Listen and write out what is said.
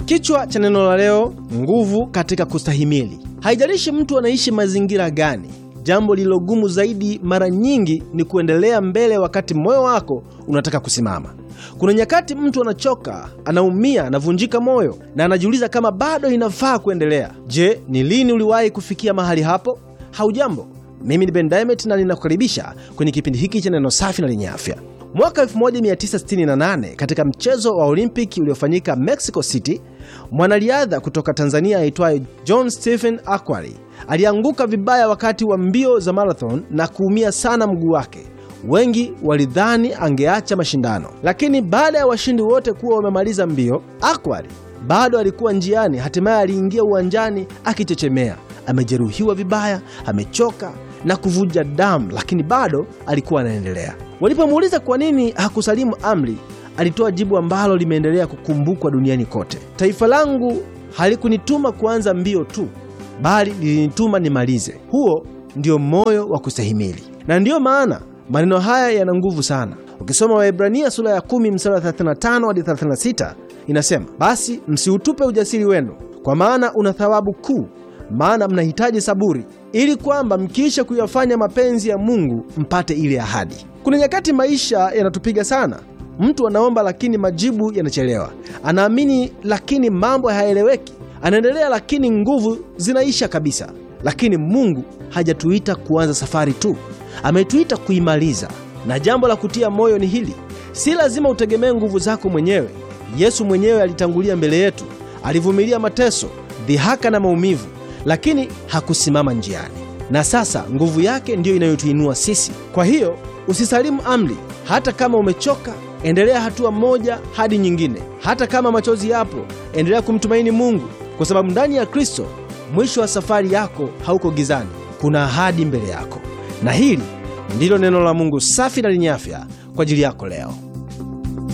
Kichwa cha neno la leo: nguvu katika kustahimili. Haijalishi mtu anaishi mazingira gani, jambo lililogumu zaidi mara nyingi ni kuendelea mbele wakati moyo wako unataka kusimama. Kuna nyakati mtu anachoka, anaumia, anavunjika moyo na anajiuliza kama bado inafaa kuendelea. Je, ni lini uliwahi kufikia mahali hapo? Haujambo, mimi ni Ben Diamond na ninakukaribisha kwenye kipindi hiki cha neno safi na lenye afya. Mwaka 1968 katika mchezo wa Olimpiki uliofanyika Mexico City, mwanariadha kutoka Tanzania aitwaye John Stephen Akwari alianguka vibaya wakati wa mbio za marathon na kuumia sana mguu wake. Wengi walidhani angeacha mashindano, lakini baada ya washindi wote kuwa wamemaliza mbio, Akwari bado alikuwa njiani. Hatimaye aliingia uwanjani akichechemea, amejeruhiwa vibaya, amechoka na kuvuja damu, lakini bado alikuwa anaendelea. Walipomuuliza kwa nini hakusalimu amri, alitoa jibu ambalo limeendelea kukumbukwa duniani kote: taifa langu halikunituma kuanza mbio tu, bali lilinituma nimalize. Huo ndio moyo wa kustahimili, na ndiyo maana maneno haya yana nguvu sana. Ukisoma Waebrania sura ya 10 mstari wa 35 hadi 36, inasema basi msiutupe ujasiri wenu, kwa maana una thawabu kuu, maana mnahitaji saburi, ili kwamba mkiisha kuyafanya mapenzi ya Mungu mpate ile ahadi. Kuna nyakati maisha yanatupiga sana. Mtu anaomba lakini majibu yanachelewa, anaamini lakini mambo hayaeleweki, anaendelea lakini nguvu zinaisha kabisa. Lakini Mungu hajatuita kuanza safari tu, ametuita kuimaliza. Na jambo la kutia moyo ni hili: si lazima utegemee nguvu zako mwenyewe. Yesu mwenyewe alitangulia mbele yetu, alivumilia mateso, dhihaka na maumivu, lakini hakusimama njiani. Na sasa nguvu yake ndiyo inayotuinua sisi. Kwa hiyo usisalimu amri. Hata kama umechoka, endelea hatua moja hadi nyingine. Hata kama machozi yapo, endelea kumtumaini Mungu, kwa sababu ndani ya Kristo mwisho wa safari yako hauko gizani, kuna ahadi mbele yako. Na hili ndilo neno la Mungu safi na lenye afya kwa ajili yako leo.